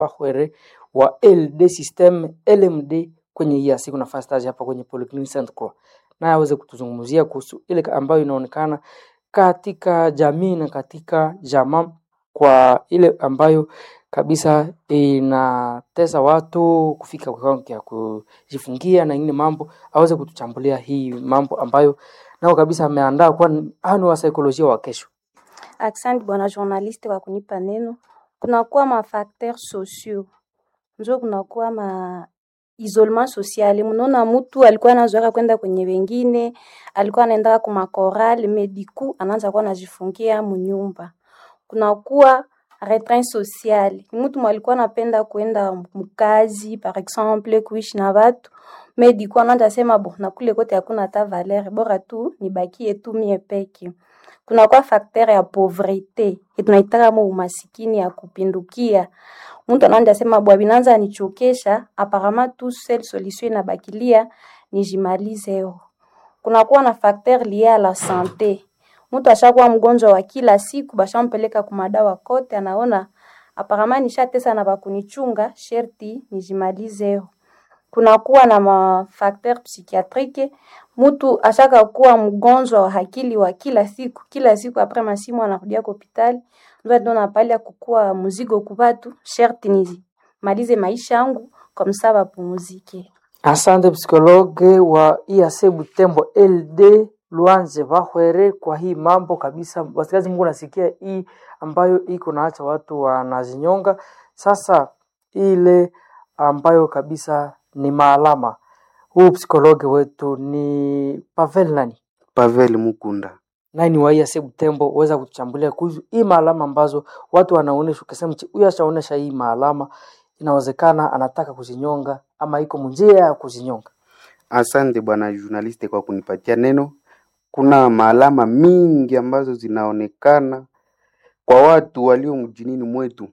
Bahwere wa LD system LMD kwenye hii siku nafasi stage hapa kwenye Polyclinic Saint Croix, naye aweze kutuzungumzia kuhusu ile ambayo inaonekana katika jamii na katika jamaa, kwa ile ambayo kabisa inatesa watu kufika kwa kiwango ya kujifungia na ingine mambo, aweze kutuchambulia hii mambo ambayo nao kabisa ameandaa, kwani hao ni wa saikolojia wa kesho. Asante bwana journaliste kwa kunipa neno. Kunakuwa mafacteur sociaux njo kunakuwa ma isolement social. Mnaona mtu alikuwa anazoea kwenda kwenye wengine, alikuwa anaenda kwa makoral mediku, anaanza kuwa anajifungia munyumba. Kunakuwa retrait social. Mtu mwalikuwa anapenda kwenda mkazi par exemple, kuishi na watu mediku, anaanza sema bo, na kule kote hakuna hata valeur, bora tu nibakie tu mie peke kunakuwa facteur ya pauvrete tunaitaka mo umasikini ya kupindukia. Mtu anaanza sema bwa binanza nichokesha, apparemment tu seule solution inabakilia nijimalize yo. Kunakuwa na facteur lié à la santé. Mtu ashakuwa mgonjwa wa kila siku, bashampeleka kumadawa kote, anaona apparemment nishatesa na bakunichunga, sherti nijimalize yo kunakuwa na mafacteur psychiatrique. Mtu ashaka kuwa mgonjwa wa akili wa kila siku kila siku, apres masimu anarudia kwa hospitali, ndio ndo napalia kukua mzigo kubatu, sherti nizimalize maisha yangu kwa msaba bapumuzike. Asante psikologe wa IAC Butembo LD Luanze Bahwere kwa hii mambo kabisa. Wasikazi Mungu nasikia hii ambayo iko naacha watu wanazinyonga. Sasa ile ambayo kabisa ni maalama, huu psikologe wetu ni Pavel nani Pavel Mukunda. naye ni wa IAC Butembo, uweza kutuchambulia kuhusu hii maalama ambazo watu wanaonesha, ukasema mchi huyu ashaonesha hii maalama, inawezekana anataka kuzinyonga ama iko munjia ya kuzinyonga. Asante bwana journaliste kwa kunipatia neno. Kuna maalama mingi ambazo zinaonekana kwa watu walio mjinini mwetu.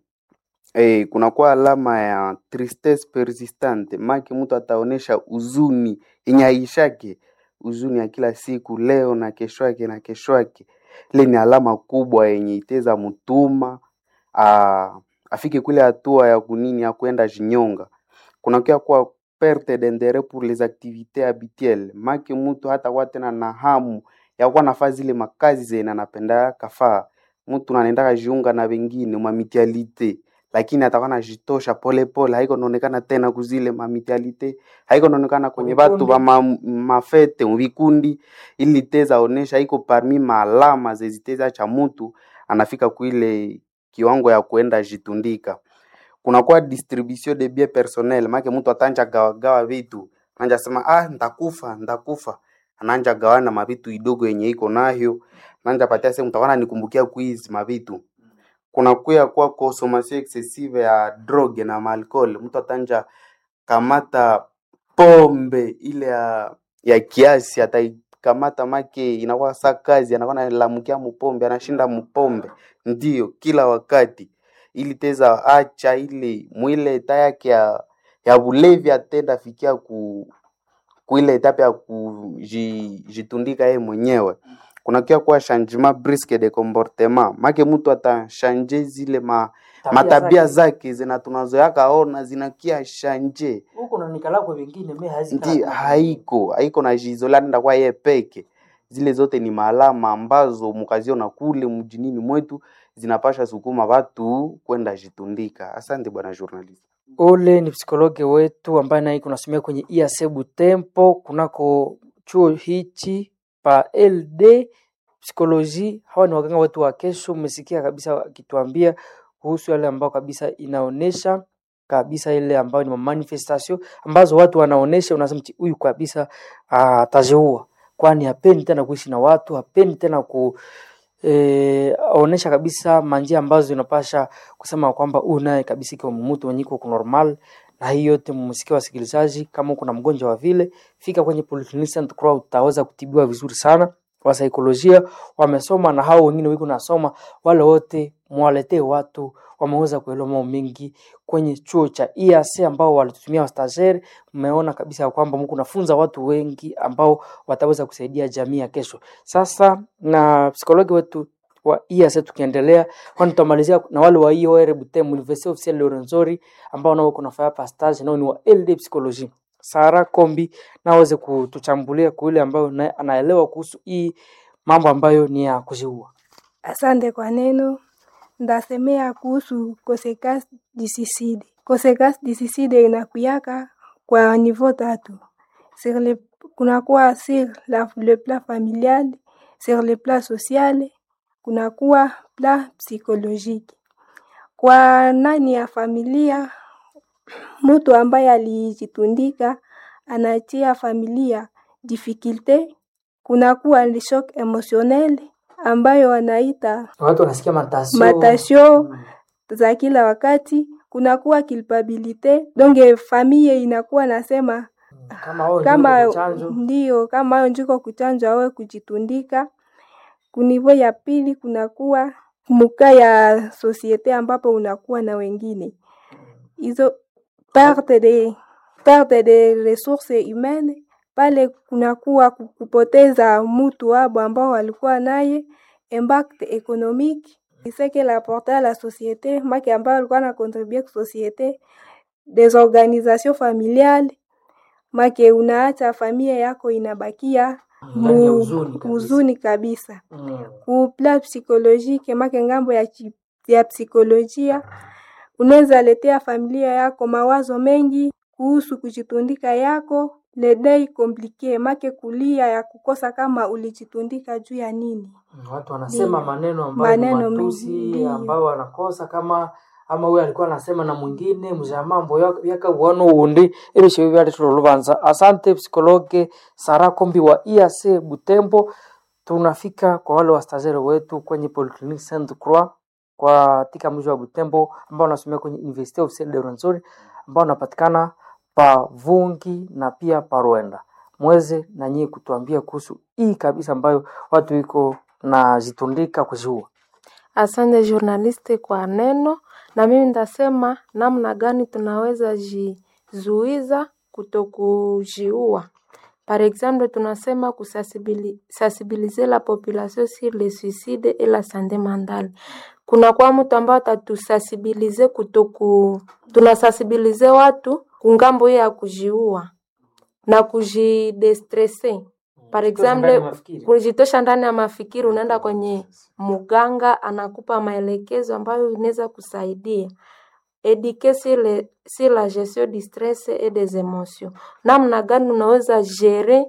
Eh, kunakuwa alama ya tristesse persistante, maki mtu ataonesha huzuni yenye haishake, huzuni ya kila siku, leo na kesho yake na kesho yake. Ile ni alama kubwa yenye iteza mtuma a, afike kule hatua ya kunini ya kwenda jinyonga. Kunakuwa kwa perte d'interet pour les activités habituelles, maki mtu hata kuwa tena na hamu ya kuwa nafaa zile makazi zenye anapenda kafaa. Mtu anaendaka jiunga na wengine mamitialite lakini atakuwa najitosha polepole, haiko naonekana tena kuzile mamitialite, haiko naonekana kwenye Vikundi. batu ba ma, mafete vikundi, ili teza onesha haiko parmi maalama zeziteza cha mtu anafika kuile kiwango ya kuenda jitundika. Kunakuwa distribution de bien personnel, make mtu atanja gawagawa vitu, ananja sema ah, ndakufa ndakufa, ananja gawana mavitu idogo yenye iko nayo, ananja patia sehemu mtawana nikumbukia kuizi mavitu kuna kuya kwa consommation excessive ya drogue na maalcool. Mtu atanja kamata pombe ile ya, ya kiasi ataikamata make inakuwa sa kazi, anakuwa analamukia mupombe, anashinda mupombe ndio kila wakati, ili teza acha ile mwile eta yake ya, ya bulevi atenda fikia ku kuile etape ya kujitundika yeye mwenyewe kunakia kuwa changement brusque de comportement make mtu atashanje zile ma, matabia zake zina tunazoyaka ona zinakia shanje huko na nikala kwa wengine mimi ndi haiko haiko na jizola nenda kwa yeye peke zile zote ni maalama ambazo mkaziona kule mjinini mwetu zinapasha sukuma watu kwenda jitundika asante bwana journalist Ule ni psikologe wetu ambaye naye kunasomea kwenye IAC Butembo kunako chuo hichi pa LD psikoloji. Hawa ni waganga wetu wa kesho. Mmesikia kabisa wakituambia kuhusu yale ambao kabisa inaonesha kabisa ile ambayo ni manifestation ambazo watu wanaonesha, unasema "Mti, huyu kabisa ah, ataziua, kwani hapendi tena kuishi na watu, hapendi tena ku eh, onesha kabisa manjia ambazo inapasha kusema kwamba huyu naye kabisa ikiwa mtu mwenye iko normal. Na hii yote mmesikia wasikilizaji, kama kuna mgonjwa wa vile, fika kwenye Polyclinic Saint Croix, utaweza kutibiwa vizuri sana. Wasaikolojia wamesoma na hao wengine wiko nasoma, wale wote mwaletee watu wameweza kuelewa mambo mengi kwenye chuo cha IAC ambao walitutumia wastageri. Mmeona kabisa ya kwamba mko nafunza watu wengi ambao wataweza kusaidia jamii ya kesho. Sasa na psikologi wetu wa IAS tukiendelea, kwani tutamalizia na wale wa IOR Butembo Université Officielle de Rwenzori ambao nao kuna fanya pa stage nao ni wa LD Psychologie. Sara Kombi na aweze kutuchambulia kwa yule ambayo naye anaelewa kuhusu hii mambo ambayo ni ya kujiua. Asante kwa neno. Ndasemea kuhusu consequence du suicide. Consequence du suicide inakuyaka kwa niveau tatu. Sur le, kunakuwa sur la, le plan familial, sur le plan social, kunakuwa plan psychologique. Kwa nani ya familia, mtu ambaye alijitundika anatia familia difficulte, kunakuwa le shock emotionnel ambayo wanaita Watu wanasikia matasio. matasio Mm. za kila wakati, kunakuwa culpabilite, donc famille inakuwa nasema Kama wao kama ndio chanjo. ndio kama hayo njiko kuchanjwa awe kujitundika. Kunivo ya pili kunakuwa muka ya sosiete ambapo unakuwa na wengine hizo perte de perte de ressources humaines pale kunakuwa ku- kupoteza mutu wabo ambao walikuwa naye, impact économique c'est que l'apporter à la société make ambao walikuwa na contribuer ku société desorganisation familiale make unaacha familia yako inabakia Ndani ya mu huzuni kabisa. huzuni kabisa Mm. ku plan psychologique make ngambo ya, chi- ya psikolojia unaweza letea familia yako mawazo mengi kuhusu kujitundika yako ledei komplike make kulia ya kukosa kama ulijitundika juu ya nini Watu wanasema Ndio. maneno ambayo ni Maneno matusi mengi, ndio. ambayo wanakosa kama ama huyo alikuwa anasema na mwingine mja mambo ya- yaka uono undi ili shewe vyale tulolubanza asante psikologe Sara Kombi wa IAC Butembo tunafika kwa wale wastazere wetu kwenye Polyclinique Sainte Croix kwa tika mji wa Butembo ambao wanasomea kwenye Université Officielle de Rwenzori ambao wanapatikana pa Vungi na pia pa Rwenda mweze na nyie kutuambia kuhusu hii kabisa ambayo watu iko na jitundika kuziua. Asante journaliste kwa neno, na mimi nitasema namna gani tunaweza jizuiza kutokujiua. Par exemple, tunasema kusensibiliser la population sur le suicide et la santé mentale. Kuna kwa mtu ambao atatusensibilize kutoku, tunasensibilize watu kungambo hiyo ya kujiua na kujidestresse. Par exemple, kujitosha ndani ya mafikiri, unaenda kwenye muganga anakupa maelekezo ambayo inaweza kusaidia eduquer sur, le, sur la gestion du stress et des émotions, namna gani unaweza gérer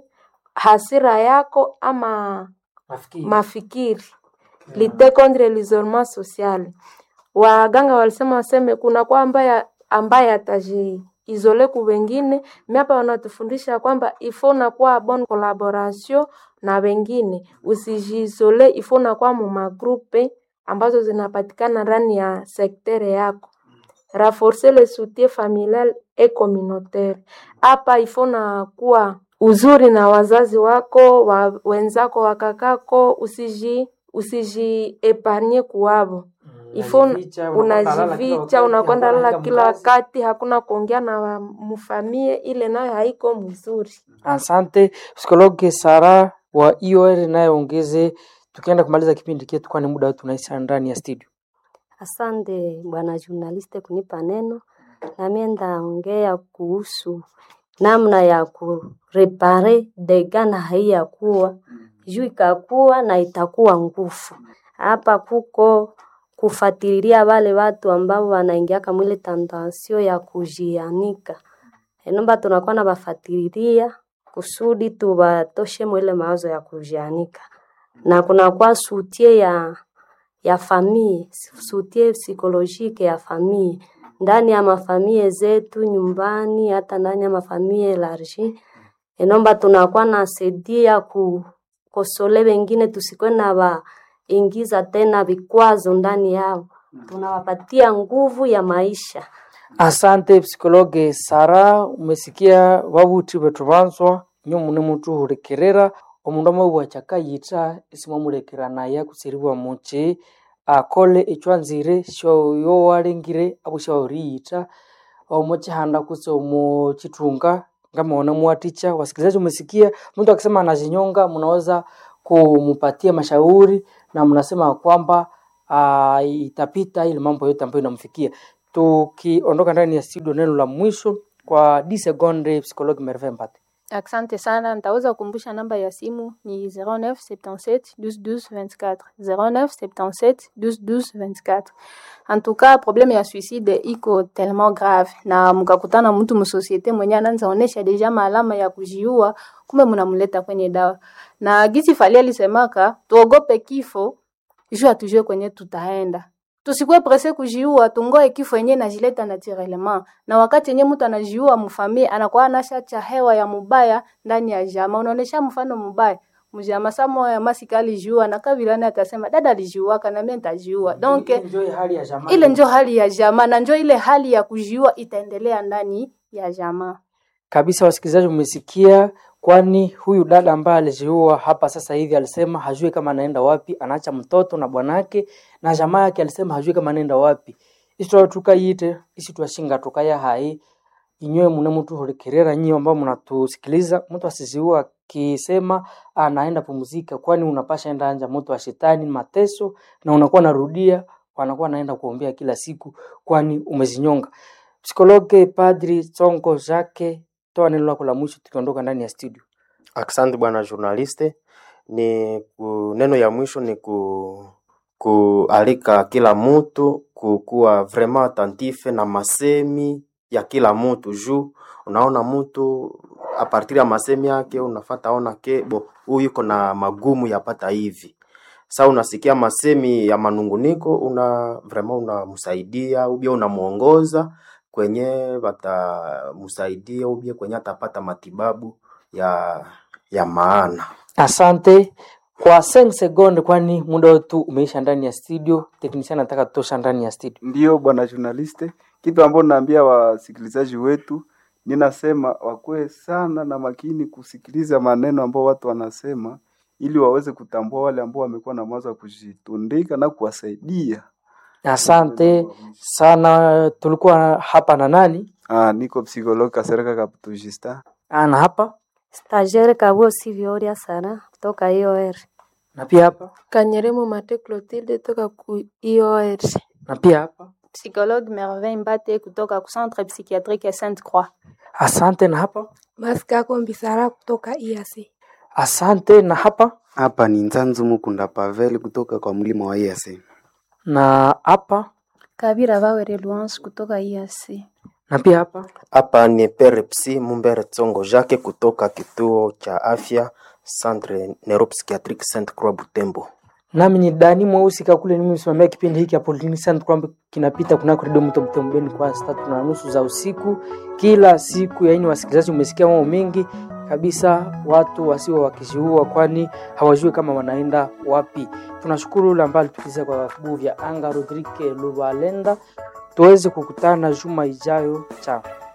hasira yako ama Nafikiri. mafikiri lite contre l'isolement social. Waganga walisema waseme kuna kwa ambaye ambaye atajiizole ku wengine, mi hapa wanatufundisha kwamba ifo nakuwa bon collaboration na wengine, usijiizole, ifo nakuwa mu magrupe ambazo zinapatikana ndani ya sektere yako renforcer le soutien familial et communautaire. Hapa ifo na kuwa uzuri na wazazi wako wa, wenzako wakakako, usiji usiji epargne kuwavo ifo unajivicha, unakwenda lala kila wakati, hakuna kuongea na wa- mfamie, ile nayo haiko mzuri. Asante psikologe Sara wa IOR nayeongeze, tukienda kumaliza kipindi chetu, kwani muda wetu unaisha ndani ya studio. Asante bwana journaliste kunipa neno, nami ndaongea kuhusu namna ya kurepare dega na haiyakuwa juu ikakuwa na itakuwa nguvu. Hapa kuko kufuatilia wale watu ambao wanaingia kamwile tandansio ya kujianika, enomba tunakuwa na bafatililia kusudi tubatoshe mwile mawazo ya kujianika, na kunakuwa sutie ya ya famille, soutien psychologique ya famille ndani ya mafamie zetu nyumbani, hata ndani ya mafamie elargi. Enomba tunakuwa na sedia kukosole wengine, tusikwe na waingiza tena vikwazo ndani yao, tunawapatia nguvu ya maisha. Asante psikologe Sara, umesikia babuthi bethu banzwa nyo mune mutu hulekerera omundu amabugha kyakayitha isimwamulekeranaya kuseriwa muki akole ekywanzire syoyo walengire abo syaoriyitha omukihanda kutse omukithunga ngamaona muwathikya wasikilizaji umesikia mtu akisema anajinyonga mnaweza kumupatia mashauri na mnasema kwamba uh, itapita ile mambo yote ambayo inamfikia. Tukiondoka ndani ya studio, neno la mwisho kwa 10 seconde, psychologue Merveille Mbate. Asante sana, nitaweza kukumbusha namba ya simu ni 0977 12 12 24 0977 12 12 24. En tout cas, problème ya suicide iko tellement grave, na mkakutana mtu msosiete mwenye anaanza onesha deja maalama ya kujiua, kumbe mnamleta kwenye dawa. Na gisi Fally alisemaka tuogope kifo juu hatujue kwenye tutaenda tusikuwe presse kujiua, tungoe kifo yenye najileta naturellement. Na wakati yenye mtu anajiua mfamie, anakuwa anashacha hewa ya mubaya ndani ya jama. Unaonesha mfano mubaya mjama samo ya masika alijiua na kabilani atasema dada alijiua kana mimi nitajiua. Donc Enjoy hali ya jamaa. ile njo hali ya jamaa na njo ile hali ya kujiua itaendelea ndani ya jamaa. kabisa wasikilizaji mmesikia kwani huyu dada ambaye alijiua hapa sasa hivi alisema hajui kama anaenda wapi anaacha mtoto na bwanake na jamaa yake alisema hajui kama anaenda wapi isitwa tukayite isi twashinga tukaya hai inywe mune mtu hulikerera nyinyi ambao mnatusikiliza mtu asiziua akisema anaenda pumzika kwani unapasha enda anja moto wa shetani mateso na unakuwa narudia wanakuwa naenda kuombea kila siku kwani umezinyonga psikologe padri Tsongo Jacques, toa neno lako la mwisho tukiondoka ndani ya studio. Asante bwana journaliste. Ni ku, neno ya mwisho ni ku, kualika kila mtu kukuwa vraiment attentif na masemi ya kila mtu juu unaona mtu a partir ya masemi yake unafata ona ke bo huyu yuko na magumu yapata hivi sa unasikia masemi ya manunguniko una vraiment unamsaidia ubia unamuongoza kwenye watamsaidia ubia kwenye atapata matibabu ya ya maana. Asante kwa 5 sekunde, kwani muda wetu umeisha ndani ya studio. Technician anataka tutosha ndani ya studio. Ndiyo bwana journaliste, kitu ambacho naambia wasikilizaji wetu, ninasema wakuwe sana na makini kusikiliza maneno ambao watu wanasema, ili waweze kutambua wale ambao wamekuwa na mawazo ya kujitundika na kuwasaidia. Asante sana. Tulikuwa hapa na nani? Ah, niko psikologi Kasereka Kaputu Justin. Ana hapa Stagiaire Kabuo Sivyoria Sara kutoka IOR. na pia hapa Kanyeremo Mate Clotilde toka ku IOR. na pia hapa. Psychologue Merveille Mbate kutoka ku Centre Psychiatrique ya Sainte Croix. Asante na hapa. Maskako Mbisara kutoka IAC. Asante na hapa Hapa ni Nzanzu Mukunda Pavel kutoka kwa mlima wa EAC. na hapa Kabira Bawere Louance kutoka IAC. na pia hapa. Hapa ni Perepsi Mumbere Tsongo Jacques kutoka kituo cha afya Centre Neuropsychiatrique Sainte Croix Butembo. Nami ni Dani Mweusi Kakule, mimi msimamia kipindi hiki hapo Lini Sound kwamba kinapita kunako redio Mto Mtembeni kwa saa tatu na nusu za usiku kila siku. Yaani wasikilizaji, umesikia mambo mengi kabisa, watu wasio wakishuhua, kwani hawajui kama wanaenda wapi. Tunashukuru yule ambaye alitukiza kwa vibuyu vya anga, Rodrike Lubalenda. Tuweze kukutana juma ijayo. Chao.